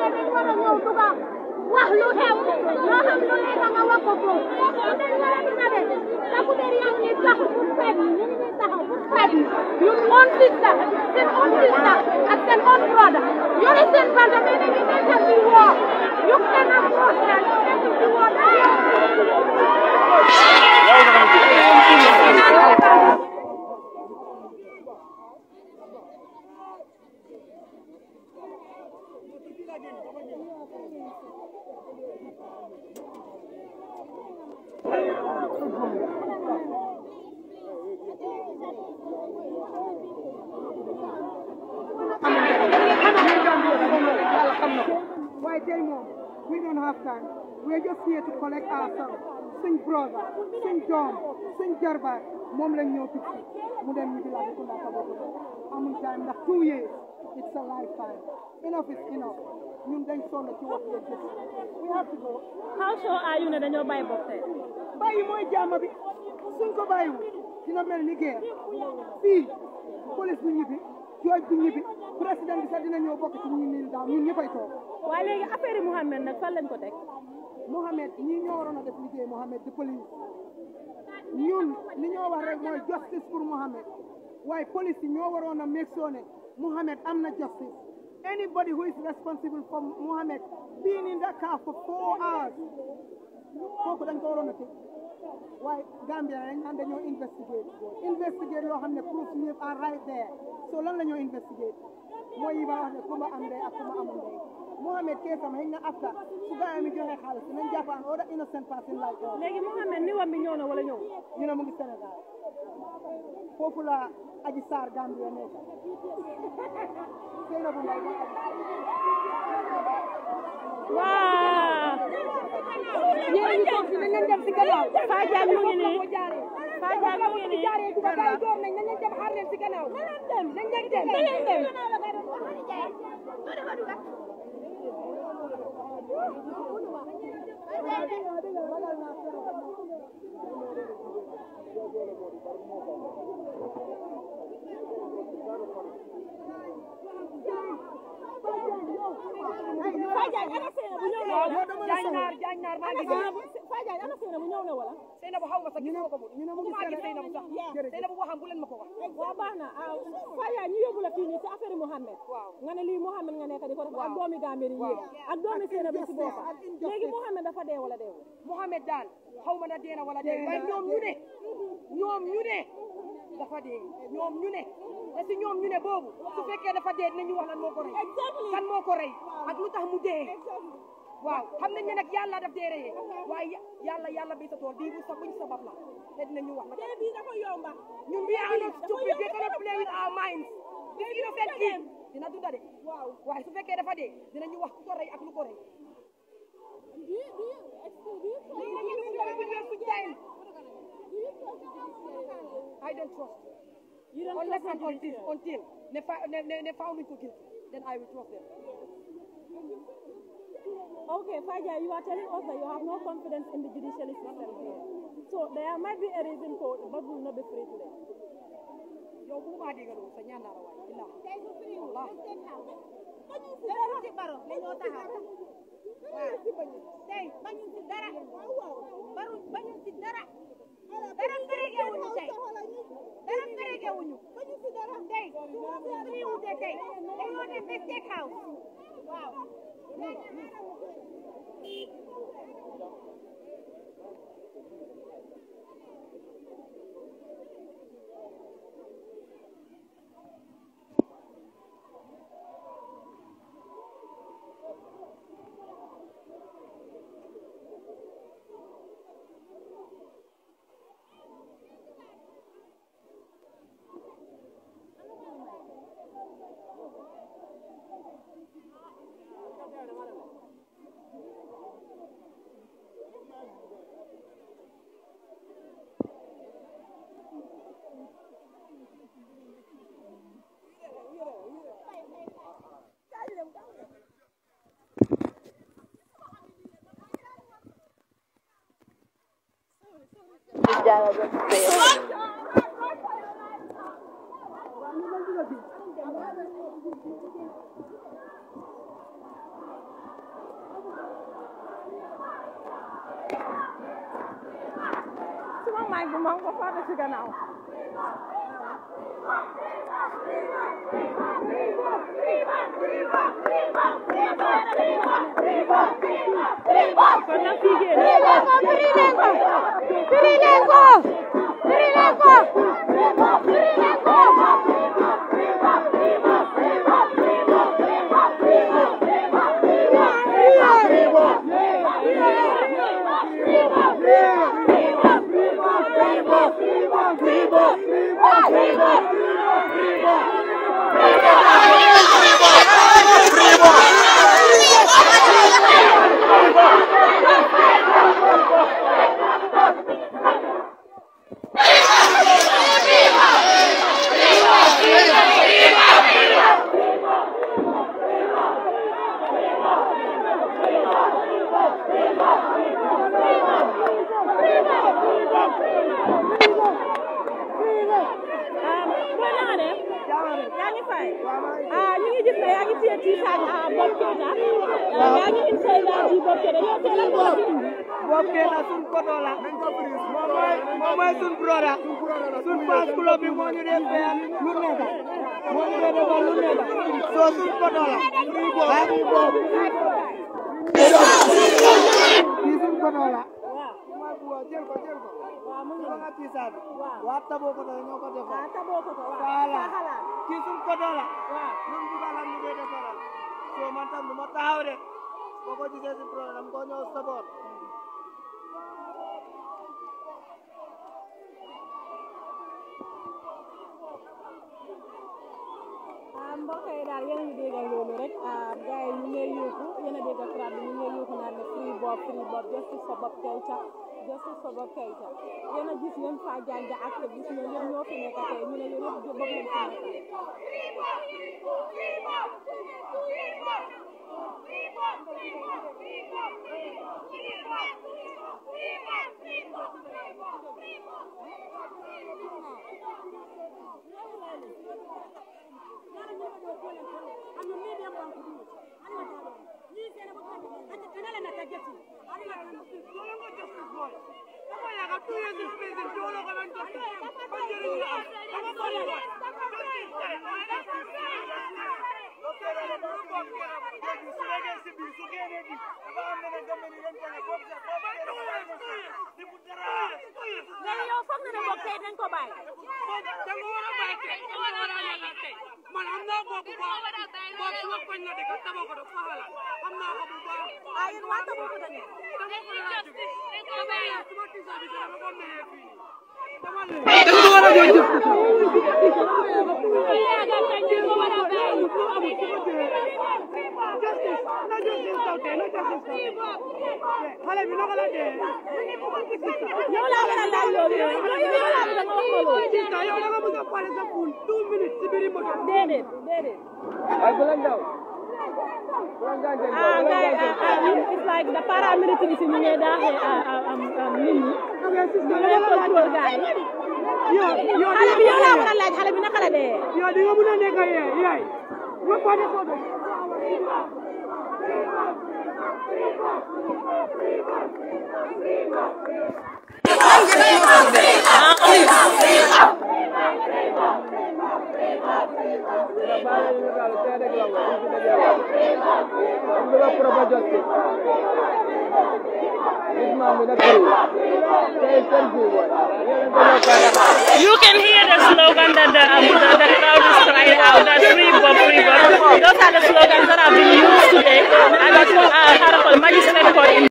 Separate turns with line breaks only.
dañ war a ñëw duga wax lu xew loo xam lu nekk nga wax ko foofu dañ war a dina de takku der yaa ngi taxaw pour fekk ñu ngi taxaw pour fekk ñu own sister seen own sister ak seen own brother yore seen banta mais dañu nekk ci woo ñu kenn ak woo daal ñu nekk ci woo daal
Why tell mom, we don't have time. We're just here to collect ourselves. Suñ brother, suñ doom, suñ jarbaat moom lañ ñëw fii mu dem ñu di la ko ndaka bokk amul time ndax two years it's a lifetime enough is enough ñun dañ sonn ci wax yeeg jëf we have to go
How sure are you ne dañoo bàyyi bopp tey?
bàyyi mooy jàmm bi suñ ko bàyyiwul dina mel ni guerre fii police bu ñibbi jooj bu ñibbi président bi sax dina ñëw bokk ci ñi nii daaw ñun ñëppay toog
waaye léegi affaire yi Mouhamed nag fan lañ ko teg?
Mohamed ñii ñoo waroon a def liggéey Mohamed di police ñun li ñoo wax rek mooy justice pour Mohamed waaye police yi ñoo waroon a make sure ne Mohamed am na justice anybody who is responsible for Mohamed being in that car for four hours kooku dañ ko waroon a tëj waaye Gambia dañ naan dañoo investigate investigate loo xam ne proof yëpp are right there so lan la ñoo investigate mooy yi ma wax ne kumba am ndey ak kumba amul ndey Mohamed keesam xëy na after su gaa yi mi joxe xaalis nañ jàpp an other innocent person like us
léegi Mouhamed ni wam bi ñëw na wala ñëw?
ñu ne mu ngi Sénégal foofu la Aji Sarr Gambia nekk sëy na bu ndaw
waaw.
ñeneen ñi toog si nañ leen dem si gannaaw
Fadiane mu ngi nii. Fadiane mu ngi nii.
jaaree duga gaa yi door nañ nañ leen dem xaar leen si gannaaw nañ leen dem nañ leen dem nañ leen dem
Fadiane ana Seyna bu ñëw na wala?
jaañnaar jaañnaar maa ngi gën
Fadiane ana Seyna bu ñëw na wala?
Seyna bu xaw ma sax gis nga ko ñu ne mu ngi Seyna bu sax Seyna bu waxam bu leen ma ko wax
waaw baax na ah Fadiane ñu yóbbu la fii nii ci affaire Mouhamed. nga ne lii Mouhamed nga nekk di ko def ak doomi Gambie yi yéeg ak doomi Seyna bi ci boppam. léegi Mouhamed dafa dee wala deewul?
Mohamed daal xaw ma na dee na wala dee waaye ñoom ñu ne ñoom ñu ne dafa dee ñoom ñu ne te si ñoom ñu ne boobu su fekkee dafa dee dinañu wax lan moo ko rey kan moo ko rey ak lu tax mu dee waaw xam nañ ne nag yàlla daf dee reyee waaye yàlla yàlla bi sa tool bii bu sa buñ sabab la te dinañu wax nag
bii dafa yomba.
ñun we are not stupid we cannot play with our minds this innocent kid dina dunda de waaye su fekkee dafa dee dinañu wax ku ko rey ak lu ko rey lii la ñuy def with your foot child I don't trust
You don't
unless
trust
and until until ne fa ne ne ne found ko guilty then I will trust them
Okay, Faja, you are telling us that you have no confidence in the judiciary system here. So there might be a reason for but will not be free today.
yow bu ma dégg loolu sa ñaan naa la waay billahi Allah
tey bañu ci dara baru bañu ci dara dara férege wuñu tey dara férege wuñu bañu ci dara tey suñu wute tey dañoo dem ba State House waaw
suma mic bi maa ngi ko fàtte ci gannaaw kon nag fii génn booy na nga def yaa ngi fay ah ñu ngi gis ne yaa ngi téye tiisaan ah Bob Keita yaa ngi insay daal di Bob Keita yow tey lan moo la fi indi
Bob Keita sun koto la moom mooy moom mooy sun broda sun fans club bi moo ñu dee fayal lu nekk moo ñu dee defal lu nekk soo sun koto la ah kii sun koto la
waaw
jël ko jël ko
waaw mu ngi
nga tiisaan
waaw
waa taboo koto ñoo ko defal
ah taboo ko ko waaw
Voilà.
sa xalaat
kii sun koto la
waaw
ñun bugalam ñu dee defaral soo man tam du ma taxaw de boo ko gisee si programme ko ñëw support
ah mbokk yi daal yéen a ngi déggal loolu rek ah gars yi ñu ngi lay yuuxu yéen a déggal crowd bi ñu ngi lay yuuxu naan ne free Bob free Bob justice for Bob Keita justice for Bob Keita yéen a gis yéen fa janja activiste ñoo yëpp ñoo fi nekk tey ñu ne yéen yëpp Bob leen fi nekk léegi yow foog nga ne Bob tey dañ ko bàyyi
man am naa ko bu baax boobu suma koñ la dëkk tama ko def faxala am naa ko bu baax
ah yéen waa Taboo ko dañu
tama ko laa jóge tama yaa suma tisa bi dama ko melee fii dama leen dañ ko war a jox justice na justice taw tey na justice taw tey xale bi naka la dee
yow laa war a laaj loolu yow yow laa bëgg nga wax ma loolu
sista yow da nga bëgg a pare sa pool two minutes si biir moto
déedéet déedéet
ay bu la ndaw
ah ngay ah ah it's like the paramilitary si ñu ngi daaxee ah ah am am nit ñi ñu ngi contrôle gars yi
yow yow
xale bi yow laa war a laaj xale bi naka la dee
yow di nga mën a nekk yaay yaay nga pare ko do
You can hear the slogan that the, um, the, the crowd is crying out, that free Bob, free Bob. Those are the slogans that have been used today. And that's what uh,